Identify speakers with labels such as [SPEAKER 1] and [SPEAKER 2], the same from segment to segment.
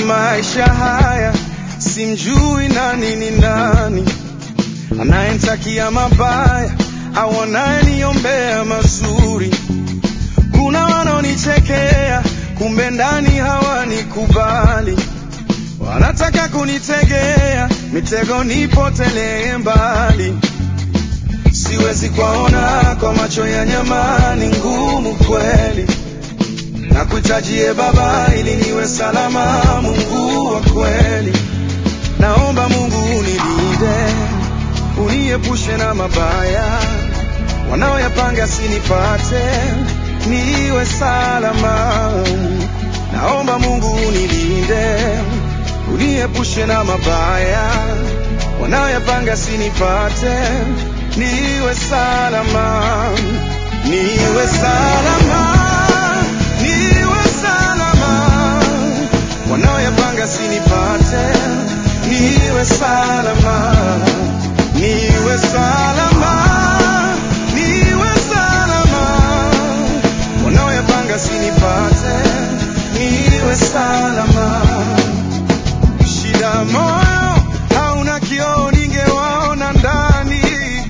[SPEAKER 1] maisha haya simjui nani ni nani, anayenitakia mabaya au anayeniombea mazuri. Kuna wanaonichekea, kumbe ndani hawanikubali, wanataka kunitegea mitego nipotelee mbali. Siwezi kuwaona kwa macho ya nyama, ni ngumu kweli na kuitajie Baba ili niwe salama. Mungu wa kweli, naomba Mungu unilinde, uniepushe na mabaya wanaoyapanga sinipate, niwe salama. Naomba Mungu unilinde, uniepushe na mabaya wanaoyapanga sinipate, niwe salama, niwe salama niwe salama, wanaoyapanga sinipate, niwe salama, niwe salama, niwe salama, wanaoyapanga sinipate, niwe salama. Shida moyo hauna kioo, ningewaona ndani.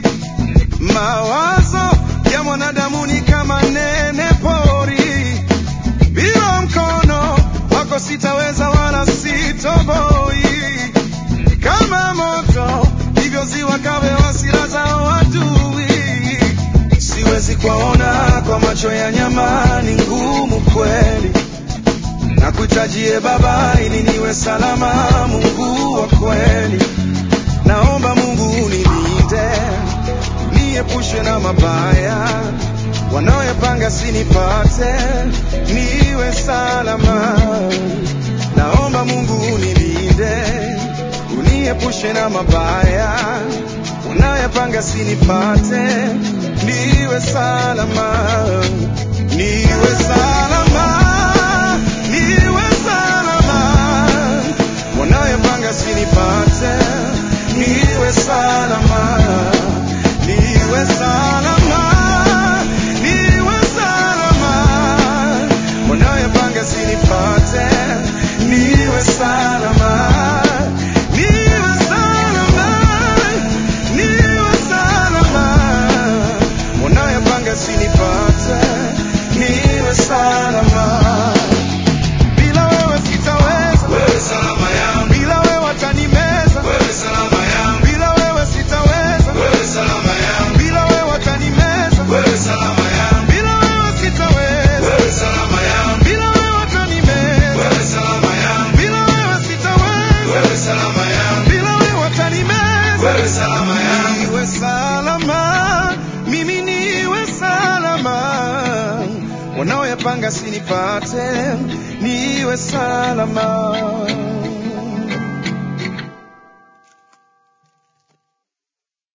[SPEAKER 1] Mawazo ya mwanadamu ni kama nene pori bila mkono wako sitaweza wala sitoboi. Kama moto ndivyo ziwa kawe hasira za adui. Siwezi kuwaona kwa macho ya nyama, ni ngumu kweli. Na kuitajie Baba ili niwe salama, Mungu wa kweli. Naomba Mungu unilinde, uniepushe na mabaya wanaoyapanga sinipate, niwe salama. Naomba Mungu unilinde, uniepushe na mabaya wanaoyapanga sinipate, niwe salama, niwe salama, niwe salama, wanaoyapanga sinipate, niwe salama, niwe salama, niwe salama, wanaoyapanga sinipate, niwe salama, niwe salama, niwe salama, wanaoyapanga sinipate, niwe salama. Bila wewe sitaweza,
[SPEAKER 2] Wewe salama yangu,
[SPEAKER 1] bila wewe watanimeza,
[SPEAKER 2] wewe salama yangu,
[SPEAKER 1] bila wewe sitaweza,
[SPEAKER 2] wewe salama yangu,
[SPEAKER 1] bila wewe watanimeza,
[SPEAKER 2] wewe salama yangu,
[SPEAKER 1] bila wewe sitaweza,
[SPEAKER 2] wewe salama yangu,
[SPEAKER 1] bila wewe watanimeza,
[SPEAKER 2] wewe salama yangu,
[SPEAKER 1] bila wewe sitaweza,
[SPEAKER 2] wewe salama yangu,
[SPEAKER 1] bila wewe watanimeza.
[SPEAKER 2] wewe salama yangu,
[SPEAKER 1] Niwe salama, mimi niwe salama, wanaoyapanga sinipate, niwe salama.